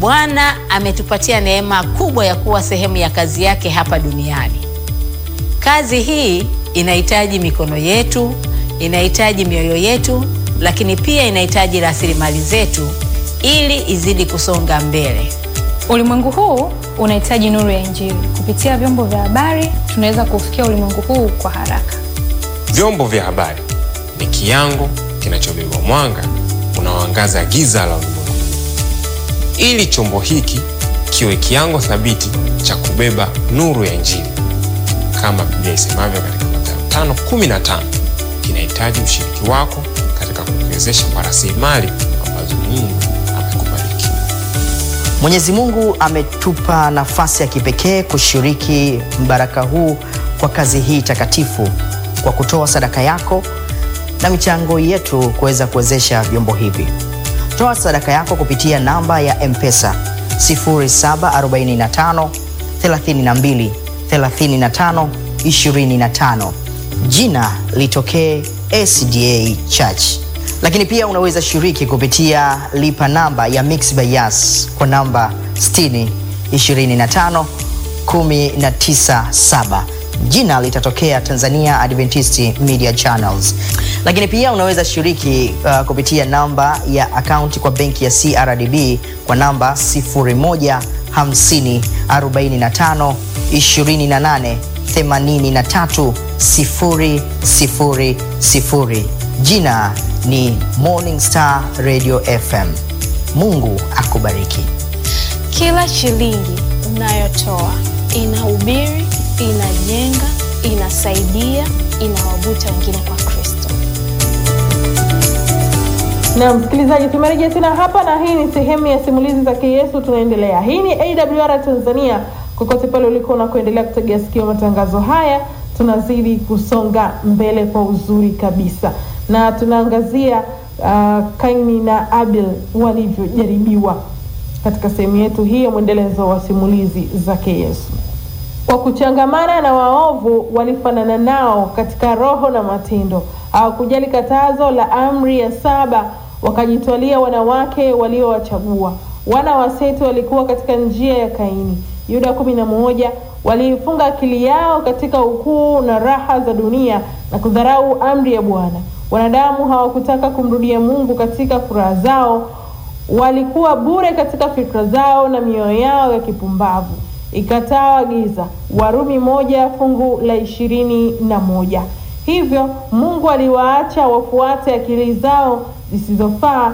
Bwana ametupatia neema kubwa ya kuwa sehemu ya kazi yake hapa duniani. Kazi hii inahitaji mikono yetu, inahitaji mioyo yetu, lakini pia inahitaji rasilimali zetu ili izidi kusonga mbele. Ulimwengu huu unahitaji nuru ya Injili. Kupitia vyombo vya habari, tunaweza kufikia ulimwengu huu kwa haraka. Vyombo vya habari ni kiango kinachobeba mwanga unaoangaza giza la ulimwengu, ili chombo hiki kiwe kiango thabiti cha kubeba nuru ya Injili. Kama Biblia isemavyo katika Mathayo 5:15, kinahitaji ushiriki wako katika kukiwezesha kwa rasilimali ambazo Mungu amekubariki. Mwenyezi Mungu ametupa nafasi ya kipekee kushiriki mbaraka huu kwa kazi hii takatifu kwa kutoa sadaka yako na michango yetu kuweza kuwezesha vyombo hivi. Toa sadaka yako kupitia namba ya M-Pesa 0745 32 35 25. Jina litokee SDA Church. Lakini pia unaweza shiriki kupitia lipa namba ya Mixx by Yas kwa namba 60 25 197 jina litatokea Tanzania Adventist Media Channels. Lakini pia unaweza shiriki uh, kupitia namba ya akaunti kwa benki ya CRDB kwa namba 0150 45 28 83 000. Jina ni Morning Star Radio FM. Mungu akubariki. Kila shilingi unayotoa inahubiri, inajenga, inasaidia, inawavuta wengine kwa Kristo. Na msikilizaji, tumerejea tena hapa na hii ni sehemu ya simulizi za Yesu. Tunaendelea. Hii ni AWR Tanzania, kokote pale uliko na kuendelea kutegea sikio matangazo haya, tunazidi kusonga mbele kwa uzuri kabisa, na tunaangazia uh, Kaini na Abel walivyojaribiwa katika sehemu yetu hii ya mwendelezo wa simulizi zake Yesu. Kwa kuchangamana na waovu walifanana nao katika roho na matendo, hawakujali katazo la amri ya saba, wakajitwalia wanawake waliowachagua. Wana wa Seti walikuwa katika njia ya Kaini. Yuda kumi na moja waliifunga akili yao katika ukuu na raha za dunia na kudharau amri ya Bwana. Wanadamu hawakutaka kumrudia Mungu katika furaha zao, walikuwa bure katika fikra zao na mioyo yao ya kipumbavu ikataa giza. Warumi moja fungu la ishirini na moja. Hivyo Mungu aliwaacha wafuate akili zao zisizofaa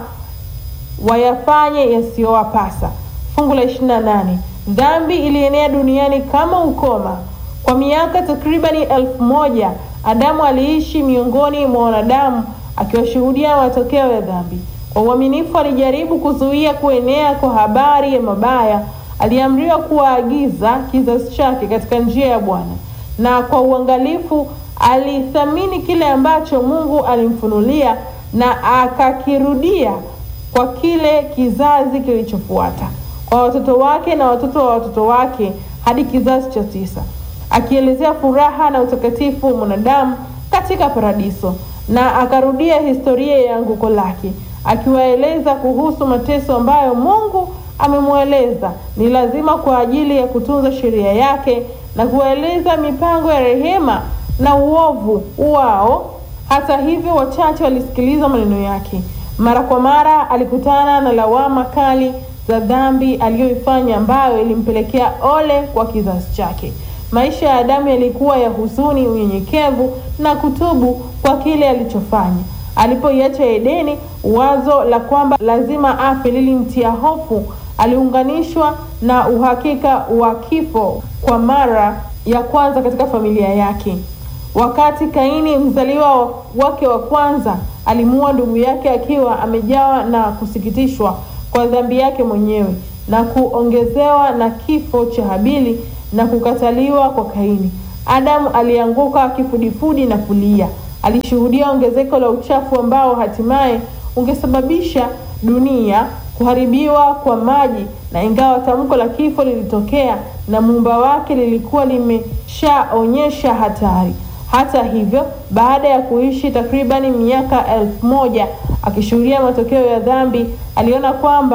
wayafanye yasiyowapasa. Fungu la ishirini na nane. Dhambi ilienea duniani kama ukoma. Kwa miaka takribani elfu moja Adamu aliishi miongoni mwa wanadamu akiwashuhudia matokeo ya dhambi. Kwa uaminifu alijaribu kuzuia kuenea kwa habari ya mabaya aliamriwa kuwaagiza kizazi chake katika njia ya Bwana, na kwa uangalifu alithamini kile ambacho Mungu alimfunulia na akakirudia kwa kile kizazi kilichofuata, kwa watoto wake na watoto wa watoto wake hadi kizazi cha tisa, akielezea furaha na utakatifu wa mwanadamu katika paradiso, na akarudia historia ya anguko lake, akiwaeleza kuhusu mateso ambayo Mungu amemweleza ni lazima kwa ajili ya kutunza sheria yake na kueleza mipango ya rehema na uovu wao. Hata hivyo, wachache walisikiliza maneno yake. Mara kwa mara alikutana na lawama kali za dhambi aliyoifanya, ambayo ilimpelekea ole kwa kizazi chake. Maisha ya Adamu yalikuwa ya huzuni, unyenyekevu na kutubu kwa kile alichofanya. Alipoiacha Edeni, wazo la kwamba lazima afe lilimtia hofu. Aliunganishwa na uhakika wa kifo kwa mara ya kwanza katika familia yake. Wakati Kaini, mzaliwa wake wa kwanza, alimuua ndugu yake akiwa amejawa na kusikitishwa kwa dhambi yake mwenyewe na kuongezewa na kifo cha Habili na kukataliwa kwa Kaini, Adamu alianguka kifudifudi na kulia. Alishuhudia ongezeko la uchafu ambao hatimaye ungesababisha dunia kuharibiwa kwa maji, na ingawa tamko la kifo lilitokea na muumba wake lilikuwa limeshaonyesha hatari. Hata hivyo, baada ya kuishi takribani miaka elfu moja akishuhudia matokeo ya dhambi, aliona kwamba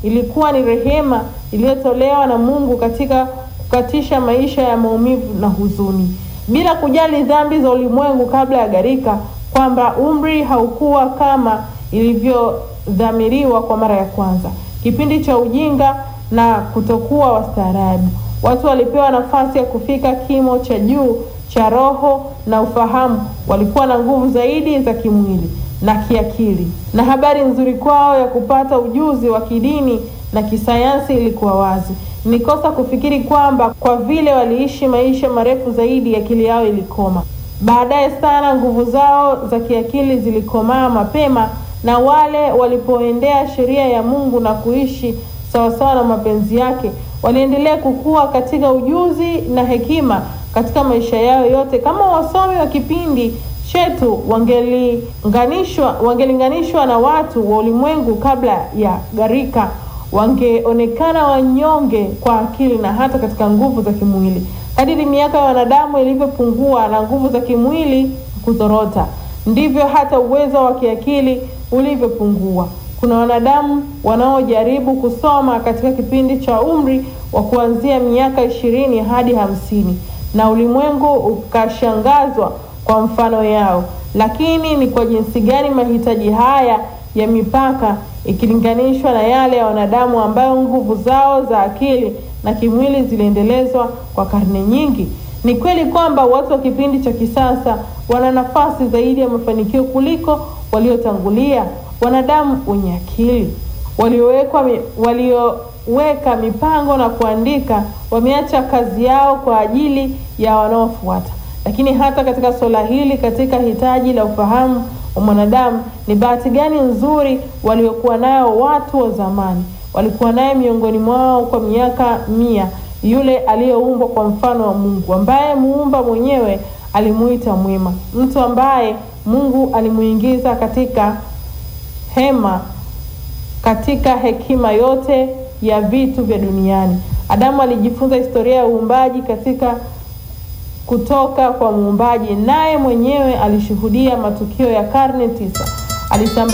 ilikuwa ni rehema iliyotolewa na Mungu katika kukatisha maisha ya maumivu na huzuni, bila kujali dhambi za ulimwengu kabla ya gharika, kwamba umri haukuwa kama ilivyodhamiriwa kwa mara ya kwanza, kipindi cha ujinga na kutokuwa wastaarabu. Watu walipewa nafasi ya kufika kimo cha juu cha roho na ufahamu. Walikuwa na nguvu zaidi za kimwili na kiakili, na habari nzuri kwao ya kupata ujuzi wa kidini na kisayansi ilikuwa wazi. Ni kosa kufikiri kwamba kwa vile waliishi maisha marefu zaidi, akili yao ilikoma. Baadaye sana nguvu zao za kiakili zilikomaa mapema, na wale walipoendea sheria ya Mungu na kuishi sawasawa na mapenzi yake, waliendelea kukua katika ujuzi na hekima katika maisha yao yote. Kama wasomi wa kipindi chetu wangelinganishwa wangelinganishwa na watu wa ulimwengu kabla ya gharika, wangeonekana wanyonge kwa akili na hata katika nguvu za kimwili. Kadiri miaka ya wanadamu ilivyopungua na nguvu za kimwili kuzorota, ndivyo hata uwezo wa kiakili ulivyopungua. Kuna wanadamu wanaojaribu kusoma katika kipindi cha umri wa kuanzia miaka ishirini hadi hamsini na ulimwengu ukashangazwa kwa mfano yao. Lakini ni kwa jinsi gani mahitaji haya ya mipaka ikilinganishwa na yale ya wanadamu ambayo nguvu zao za akili na kimwili ziliendelezwa kwa karne nyingi. Ni kweli kwamba watu wa kipindi cha kisasa wana nafasi zaidi ya mafanikio kuliko waliotangulia. Wanadamu wenye akili waliowekwa walioweka mipango na kuandika wameacha kazi yao kwa ajili ya wanaofuata. Lakini hata katika suala hili, katika hitaji la ufahamu wa mwanadamu, ni bahati gani nzuri waliokuwa nayo watu wa zamani. Walikuwa naye miongoni mwao kwa miaka mia, yule aliyeumbwa kwa mfano wa Mungu, ambaye muumba mwenyewe alimuita mwema, mtu ambaye Mungu alimuingiza katika hema katika hekima yote ya vitu vya duniani. Adamu alijifunza historia ya uumbaji katika kutoka kwa muumbaji, naye mwenyewe alishuhudia matukio ya karne tisa. Alisambaa